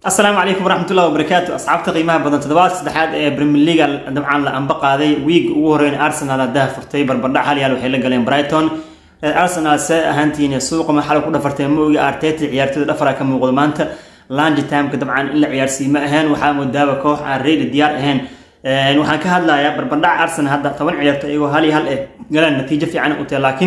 asalaamu calaykum waraxmatullahi wabarakaatu asxaabta qiimaha badan toddobaad saddexaad ee premier leaga dabcan la amba qaaday wiig ugu horeyn arsenal adaha furtay barbardhac hal yaal waxay la galeen brighton arsenal see ahaantiin suuqa maxal ku dhafartay moogi arteta ciyaartooyda dhafara ka muuqdo maanta langi timeka dabcan in la ciyaarsiiy ma ahayn waxaa moodaaba koox aan reedi diyaar ahayn waxaan ka hadlayaa barbardhac arsenal hadda toban ciyaarto iyagoo hal iyo hal eh galaan natiijo fiican u tahay laakiin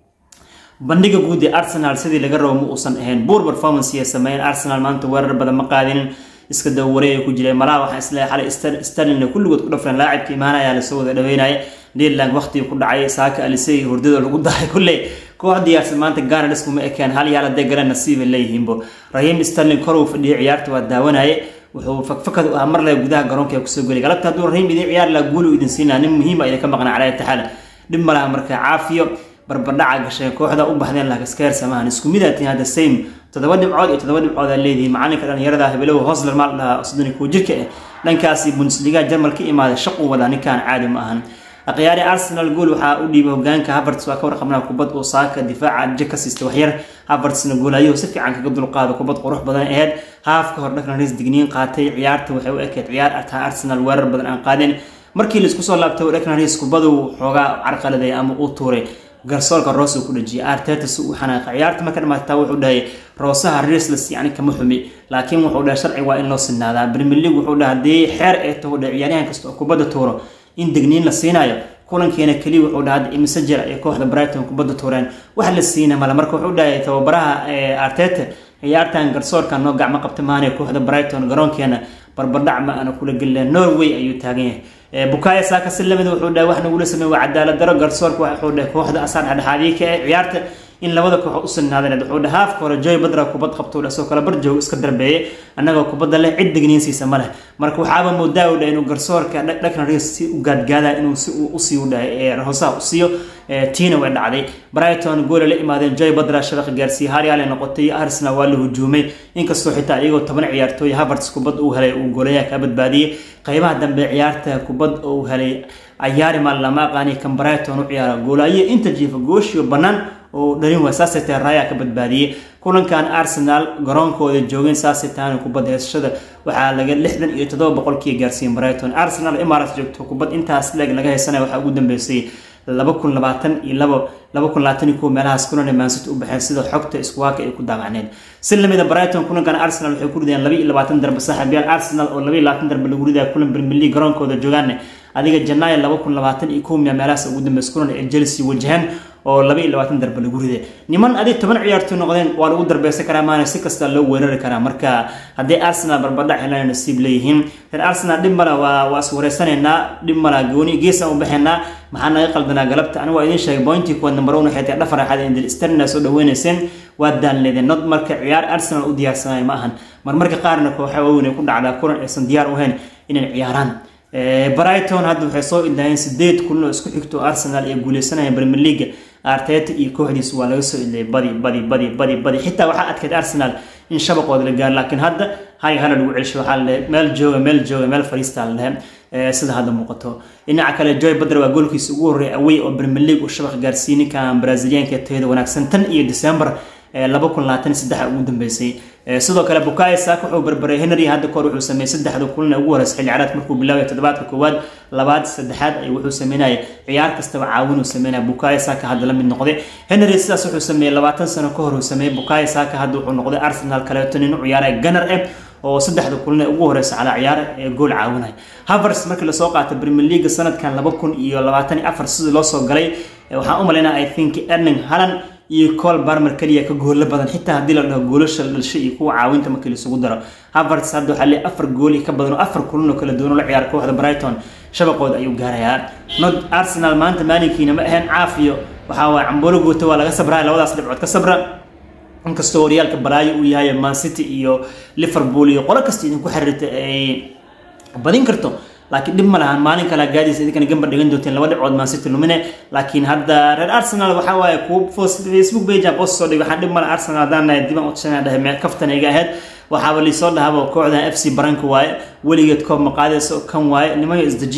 bandhiga guud ee arsenal sidii laga rabo ma uusan ahayn buur performance ay sameeyeen arsenal maanta weerar badan ma qaadin iska dawareey ay ku jireen malaha waxaan isleeyahay xalay sterling kulligood ku dhafreen laacibka imaanaya lasoo wada dhaweynaya deadland waqtigii ku dhacay saaka alisey hurdada lagu dahay kulley koox diyaarsan maanta gaanadhis kuma ekeen hal yaal hadday galeen nasiiba leeyihiinbo rahiim sterling kor uu fadhiyay ciyaarta waa daawanaye wuxuu fakfakad u ah mar leh gudaha garoonka ee kusoo geliy galabta hadduu rahiim idin ciyaar laha guulu idin siinaa nin muhiima idin ka maqnaa calaa taxaala dhib ma laha marka caafiyo barbardhaca gashay kooxda u baxdeen lagaskeer samahan isku mid atiin hadda same toddoba dhibcood iyo toddoba dhibcood aa leedihi macalinka dhalinyarada habelow hosler maal dhahaa soddon kuwa jirka ah dhankaasi bundesliga jarmal ka imaaday shaquu wadaa ninkaan caadi ma ahan akhyaari arsenal gool waxaa u dhiibay hogaanka havertz waa ka warqabnaa kubad oo saaka difaaca je ka siista waxyar havertzna goolayo si fiican kaga dulqaada kubad qurux badan aheyd haafka hor dhaklan ris digniin qaatay ciyaarta waxay u ekeyd ciyaar ataa arsenal weerar badan aan qaadeen markii laisku soo laabtay dhaklan ris kubadu xoogaa carqaladay ama uu tuuray garsoorka roos ku dhajiyay arteta si uu xanaaqa ciyaarta marka dhamaataa wuxuu dhahay roosaha risles yani kama xumi laakiin wuxuu dhahay sharci waa in loo sinaadaa premier league wuxuu dhahay haddii xeer ay taho dhahay ciyaaryahan kasta oo kubadda tuuro in degniin la siinayo kulankeena keliya wuxuu dhahay hadda imise jir ay kooxda brighton kubadda tuureen wax la siina male marka wuxuu dhahay tababaraha arteta ciyaartan garsoorka noo gacmo qabta maanay kooxda brighton garoonkeena barbardhac ma aana kula gelin norway ayuu taagan yahay bukaya saaka si lamid wuxuu dhahay wax nagula sameey waa cadaalad daro garsoorka wuxuu dhahay kooxda asaan dhexdhexaadiye ka ah ciyaarta in labada koox u sinaadan wuxuu dhahay haafka hore joy badra kubad qabto dhasoo kale barjoog iska darbeeyay annagoo kubadda leh cid degniinsiisa ma leh marka waxaaba moodaa u dhahay inuu garsoorka dhakna ris si u gaadgaada inuu si uu usii u dhahay ee hoosaha u siiyo tiina way dhacday brighton goola la imaadeen joy badra shabaqa gaarsiiyey haryaale noqotay arsenal waa la hujuumay inkastoo xitaa iyagoo toban ciyaartooy havertz kubad uu helay uu goolayaa ka badbaadiyey qaybaha dambe ciyaarta kubad uu helay ayaari maal lama aqaani kan brighton u ciyaara goolaayo inta jiifa gooshiyo bannaan oo dhalin waa saasay tahay raayaa ka badbaadiyey kulankan arsenal garoonkooda joogeen saasay tahan kubad heesashada waxaa laga lixdan iyo toddoba boqolkii gaarsiiyeen brighton arsenal imaarates joogto kubad intaas leeg laga haysanaya waxaa ugu dambeysay laba kun labaatan iyo labo laba kun labaatan iyo kow meelahaas kulan maansity u baxeen sida xogta iskuwaaka ay ku daawacneen si lamida brighton kulankan arsenal waxay ku rideen laba iyo labaatan darbe saaxiibyaal arsenal oo laba iyo labaatan darbe lagu ridaya kulan premier league garoonkooda joogaane adiga janaayo laba kun labaatan iyo kow miya meelahaas ugu dambeys kulan ee chelsea wajahaan oo laba iyo labaatan darbe lagu riday niman adig toban ciyaartooy noqdeen waa lagu darbeysan karaa maana si kasta loo weerari karaa marka haddii arsenal barbardhac helaan nasiib leeyihiin reer arsenal dhib mala waa waa is wareysanaynaa dhib mala gooni geesaan u baxaynaa maxaa naga qaldanaa galabta anigu waa idiin sheegay bointii kuwaad number one waxay tahay dhafar axad indil sterna soo dhaweynayseen waa daanleedeen not marka ciyaar arsenal u diyaarsanayo ma ahan marmarka qaarna kooxa waaweyn ay ku dhacdaa kulan aysan diyaar u ahayn inay ciyaaraan brighton hadda waxay soo idlaayeen sideed kulan oo isku xigto arsenal ay guuleysanayeen premier league arteta iyo kooxdiisa waa laga soo idlayay badi badi badi badi badi xitaa waxaa adkayd arsenal in shabaqooda la gaaro laakiin hadda hay hala lagu celsho waxaa la meel jooga meel jooga meel fariista la lehe sida hadda muuqato dhinaca kale joy badr waa goolkiisa ugu horreey awey oo premier league uu shabaq gaarsiiyey ninkan braziliyaanka tayada wanaagsan tan iyo december laba kun labaatan saddex ugu dambeysay sidoo kale bukayo saaka wuxuu barbaray henry hadda kahor wuxuu sameeyey saddexda kulan ugu horeysa xilli ciyaareed markuu bilaabay toddobaadka koowaad labaad saddexaad ay wuxuu sameynaya ciyaar kastaba caawin uu sameynaya bukayo saaka hadda la mid noqday henry sidaas wuxuu sameeyey labaatan sano ka hor uu sameeyey bukayo saaka hadda wuxuu noqday arsenal kaleeto nin u ciyaaraya gunner eh oo saddexda kulan ee ugu horeysa calaa ciyaar ee gool caawinaya havers markii lasoo qaatay premier league sanadkan laba kun iyo labaatan iyo afar sidii loo soo galay waxaan u malaynaa i think erling halan iyo col barmer keliya ka goolla badan xitaa haddii la dhaho goolasha dhalsho iyo kuwa caawinta markii laisugu daro havertz hadda waxaa leeyahay afar gool iyo ka badan oo afar kulan oo kala duwan oo la ciyaara kooxda brighton shabaqooda ayuu gaarayaa not arsenal maanta maalinkiina ma ahayn caafiyo waxaa waay camboolo goota waa laga sabraya labadaas dhibcood ka sabra inkastoo horyaalka balaayo uu yahay man city iyo liverpool iyo qolo kasta idinku xiriirta ay badin karto laakiin dhib ma lahan maalin kale gaadiis idinkana gambar dhigan doonteen laba dhibcood man city lumine laakiin hadda reer arsenal waxaa waaye kuwa facebook page post soo dhig waxaan dhib male arsenal haddaan nahay diban utashanaa dhahay mee kaftan iga ahayd waxaaba liisoo dhahaba kooxdan f c baranka waaye weligeed koob maqaadeyso kan waaye nimanka isdejiya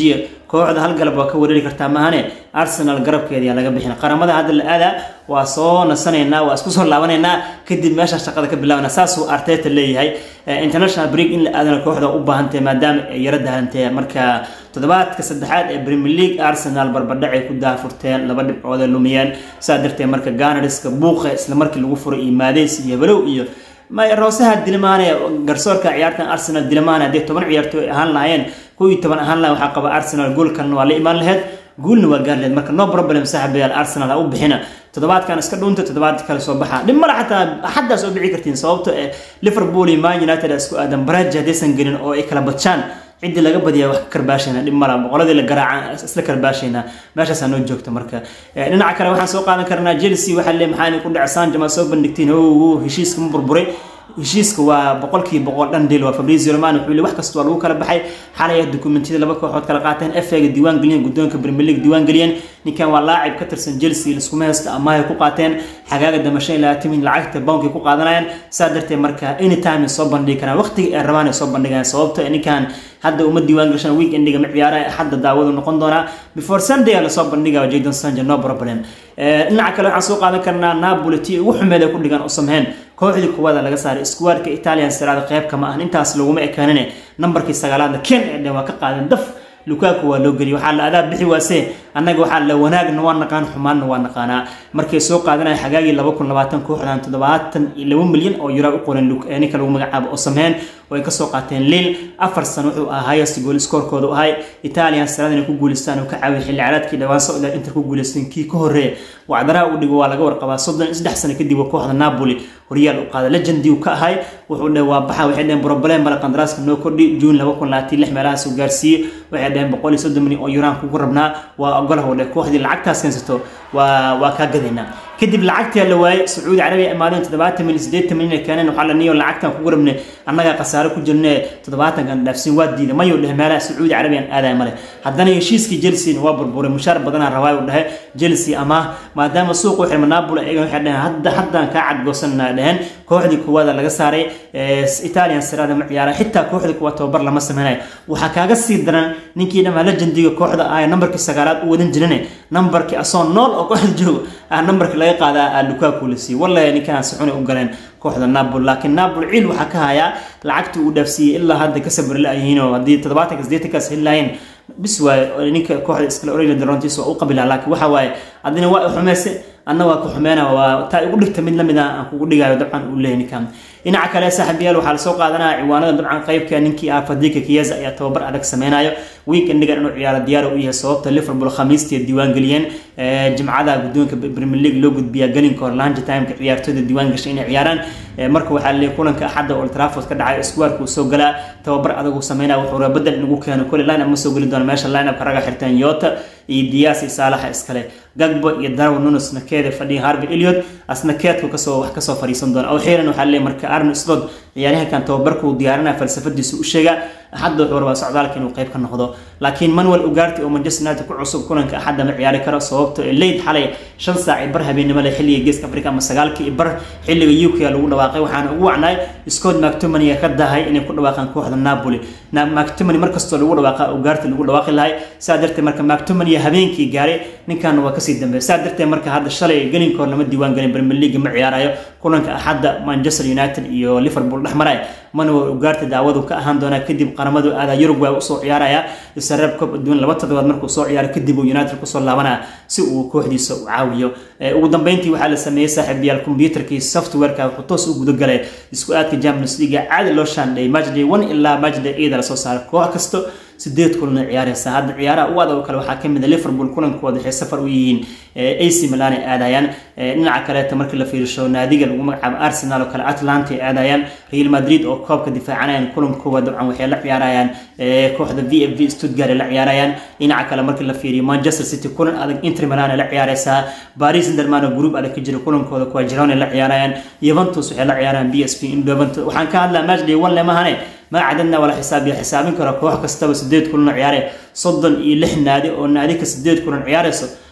kooxda hal galab waa ka wareeri kartaa maahane arsenal garabkeediyaa laga bixin qaramada hadda la aadaa waa soo nasanaynaa waa isku soo laabanaynaa kadib meesha shaqada ka bilaabana saasuu arteta leeyahay international break in la aadana kooxda u baahantahay maadaama ay yaro dahantee marka toddobaadka saddexaad ee premier league arsenal barbadhacay ku daafurteen laba dhibcood ee lumiyeen saa darteed marka ganariska buuqa isla markii lagu furay iyo maadeys iyo balow iyo roosaha dilmaane garsoorka ciyaartan arsenal dilmaane haddii toban ciyaartooy ahaan lahaayeen kow iyo toban ahaan lahayn waxaa qaba arsenal goolkalna waa la imaan lahayd guulna waa gaar lahayd marka no problem saaxibayaal arsenal ha u bixina toddobaadkan iska dhunta toddobaadka kale soo baxa dhib male xataa xaddaa soo bixi kartiin sababto ee liverpool iyo man united isku aadan baraji haddaysan gelin oo ay kala badjaan ciddii laga badiyaa wax ka karbaashayna dhib mala boqoladii la garaaca isla karbaashayna meeshaasaa noo joogta marka dhinaca kale waxaan soo qaadan karnaa chelsea waxaa le maxaa ku dhaca sanjama soo bandhigtiin o heshiiska ma burburay heshiiska waa boqolkiiba boqol dhan dil waa fabrizio romano wuxuu yili wax kasta waa lagu kala baxay xalay dokumentiyada laba kooxood kala qaateen FA-ga diiwaan geliyeen guddoonka Premier League diiwaan geliyeen ninkan waa laacib ka tirsan Chelsea liskuma haysta ama ay ku qaateen xagaaga damashay ilaa timin lacagta bounki ku qaadanayaan saa darteed marka anytime soo bandhigi karaan waqtiga ay rabaan ay soo bandhigaan sababta ninkan hadda uma diiwaan gashan weekendiga ma ciyaaraha hadda daawadu noqon doonaa before sunday la soo bandhigaa jadon sanjo no problem dhinaca kale waxaan soo qaadan karnaa napoli tii ugu xumeed ay ku dhigaan u sameyn kooxdii kuwada laga saaray squadka italian siraada qayb kama ahan intaas laguma ekaanine nambarkii sagaalaadna ken ee dhan waa ka qaadeen daf lukaku waa loo geliyay waxaa la adaa bixi waase annaga waxaa la wanaagna waa naqaan xumaanna waa naqaanaa markay soo qaadanaya xagaagii laba kun labaatan kooxdan toddobaatan iyo laba milyan oo euro u qoran ninka lagu magacaabo oo sameyn oo ay kasoo qaateen lil afar sano wuxuu ahaa highest goal scorekooda u ahay italian sirada inay ku guuleystaan uu ka caawiyay xilli ciyaareedkii dhawaan soo ilaa inter ku guuleysteen kii ka horreeya wacdaraha uu dhigo waa laga warqabaa soddon iyo saddex sano kadib kooxda napoli horyaal u qaada legendi uu ka ahay wuxuu dhe waa baxa waxay dhaheen problem male qandaraaska noo kordhi june laba kun labaatan lix meelahaas uu gaarsiiyey waxay dhaheen boqol iyo soddon milyan oo yuraan kugu rabnaa waa ogolah dhe kooxdii lacagtaas keensato waa waa kaa gadaynaa kadib lacagtii la waayay sacuudi carabiya imaadeen toddobaatan milyan siddeetan milyan ay keeneen waxaa la niyo lacagtan kugu rabnay annagaa khasaare ku jirne toddobaatankan dhaafsin waa diiday mayuu dhehe meelaha sacuudi carabiyan aadaya male haddana heshiiskii chelsea waa burburay mushaar badanaa rabaa uu dhahe chelsea ama maadaama suuqa xirma napoli ayaga waxay dhaheen hadda haddaan kaa cadgoosanana dheheen kooxdii kuwaada laga saaray italian sirada ma ciyaara xitaa kooxdii kuwa tababar lama sameynayo waxaa kaaga sii daran ninkii dhamaa legendiga kooxda ah nambarkii sagaalaad u wadan jirane nambarkii asoo nool oo kooxda joogo ah nambarkii laga qaadaa lukaku la siiyey wallahi ninkaan saxunay u galeen kooxda napoli laakiin napoli ciil waxaa ka hayaa lacagta uu dhaafsiiyey ilaa hadda ka sabri la-yihiin oo haddii toddobaatanka siddeetankaas heli lahayn bis waaye ninka kooxda iskale oreyla darontiis waa u qabilaa laakiin waxa waaye adina waa xumeyse anna waa ku xumeena waa taa igu dhigta mid lamid ah aan kugu dhigayo dabcan uu leeyahay ninkan dhinaca kale saaxiibayaal waxaa lasoo qaadanaya ciwaanada dabcan qaybka ninkii ah fadika kiyeza ayaa tababar adag sameynayo weekendigan inuu ciyaaro diyaar u yahay sababta liverpool khamiistii diiwaan geliyeen jimcada guddoonka premier league loo gudbiyaa gelinka hor lunch timeka ciyaartooyda diiwaan gashay inay ciyaaraan marka waxaa leeyahay kulanka axadda old trafford ka dhacay squarka uu soo galaa tababar adag uu sameynaya wuxuu rabaa bedel inagu keeno kole line up ma soo geli doona meesha line upka raga xirteen yota iyo diyaas iyo saalaxa iskale gagbo iyo darwin nunes nakeeda fadhiya harvey elliot asna keedku kasoo wax kasoo fariisan doona awxiiran waxaa leeyahay marka arno slot ciyaaryahankan tababarka uu diyaarinaya falsafadiisa u sheega axadda wuxuu rabaa socdaalka inuu qayb ka noqdo laakiin manuel ugaarti oo manchester united ku cusub kulanka axadda ma ciyaari karo sababto leyd xalay shan saac iyo bar habeenimo leh xilliga geeska africa ama sagaalkii iyo bar xilliga uk lagu dhawaaqay waxaana ugu wacnay scott mactomany ka dahay inay ku dhawaaqaan kooxda napoli mactomany markastoo lagu dhawaaqa ugaarti lagu dhawaaqi lahay saa darteed marka mactomany habeenkii gaaray ninkan waa kasii dambeeya saa darteed marka hadda shalay gelinkoor lama diiwaan gelin premier league ma ciyaarayo kulanka axadda manchester united iyo liverpool dhex maray manuel ugaarti daawadu ka ahaan doonaa kadib qaramadu aadaa uruguay usoo ciyaaraya isareeb koob adduun laba toddobaad markuu soo ciyaaro kadib uu united kusoo laabanaya si uu kooxdiisa u caawiyo ugu dambeyntii waxaa la sameeyey saaxiibayaal computerkii softwareka wuxuu toos u gudagalay isku aadka champions league caadi loo shaandhay matchday one ilaa matchday eida lasoo saaray koox kasto sideed kulan ciyaareysa hadda ciyaaraha u adag kale waxaa kamid a liverpool kulankooda waxay safar u yihiin ac milan ay aadayaan dhinaca kaleeta markii la fiirisho naadiga lagu magacaabo arsenal oo kale atlanta ay aadayaan real madrid oo koobka difaacanayaan kulankooda dabcan waxay la ciyaarayaan kooxda v f v stuttgart ay la ciyaarayaan dhinaca kale markii la fiiriyo manchester city kulan adag inter milan ay la ciyaareysaa paris saint-germain oo group adag ka jira kulankooda kuwa jirona ay la ciyaarayaan juventus waxay la ciyaarayaan b s p indhoventus waxaan ka hadlaa matchday one lemahane ما عددنا ولا حسابي حسابين كرا كوح كستوى سديد كلنا عياري صدن إيه لح نادي أو نادي كسديد كلنا عياري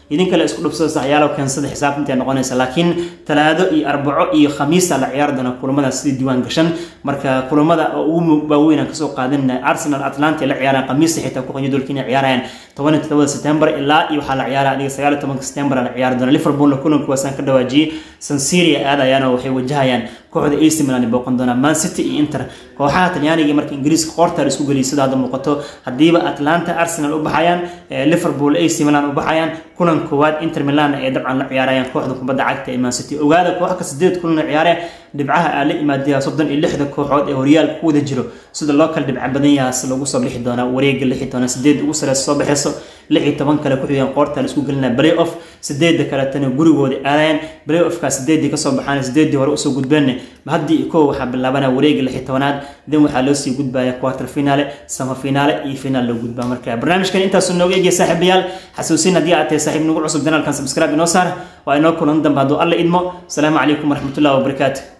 idin kale isku dhubsada saxyaalo keensada xisaabta intay noqonaysa laakiin talaado iyo arbaco iyo khamiisa la ciyaari doona kulamada sidii diiwaan gashan marka kulamada ugu waaweyn aan kasoo qaadin arsenal atlanta la ciyaaraan khamiista xitaa ku qanyo dolkiina ciyaarayaan tobaniyo todobada september ilaa iyo waxaa la ciyaara adiga sagaal iyo tobanka september la ciyaari doona liverpoolna kulanku waasaan ka dhawaajiyey sansiria aadayaan oo waxay wajahayaan kooxda AC Milan ay booqan doonaan Man City iyo Inter kooxaha Talyaaniga marka Ingiriiska qoorta isku galiyay sida hadda muuqato hadiiba Atlanta Arsenal u baxayaan Liverpool AC Milan u baxayaan kulan koowaad Inter Milan ay dabcan la ciyaarayaan kooxda kubadda cagta ee Man City ogaada koox ka sideed kulan ciyaare dhibcaha aan la imaadaya soddon iyo lixda kooxood ee horyaalka ku wada jiro sida loo kala dhibca badan yahaas lagu soo bixi doonaa wareega lixi doona sideed ugu sareysa soo baxayso lix iyo toban kale ku xigeen qoorta la isku gelinaa play off sideedda kaletana gurigooda aadayaan play offka sideeddii kasoo baxaan sideeddii hore usoo gudbeen haddii kow waxaa bilaabanaa wareega lix iyo tobanaad dan waxaa loo sii gudbaya quarter finale sama finale iyo finaal loo gudbaa marka barnaamijkan intaasu nooga eegaya saaxiibayaal xasuusin haddii aad tahay saaxiib nagu cusub janaalkan subscribe inoo saar waa inoo kulan dambe hadduu alla idmo asalaamu calaykum waraxmatullahi wabarakaatu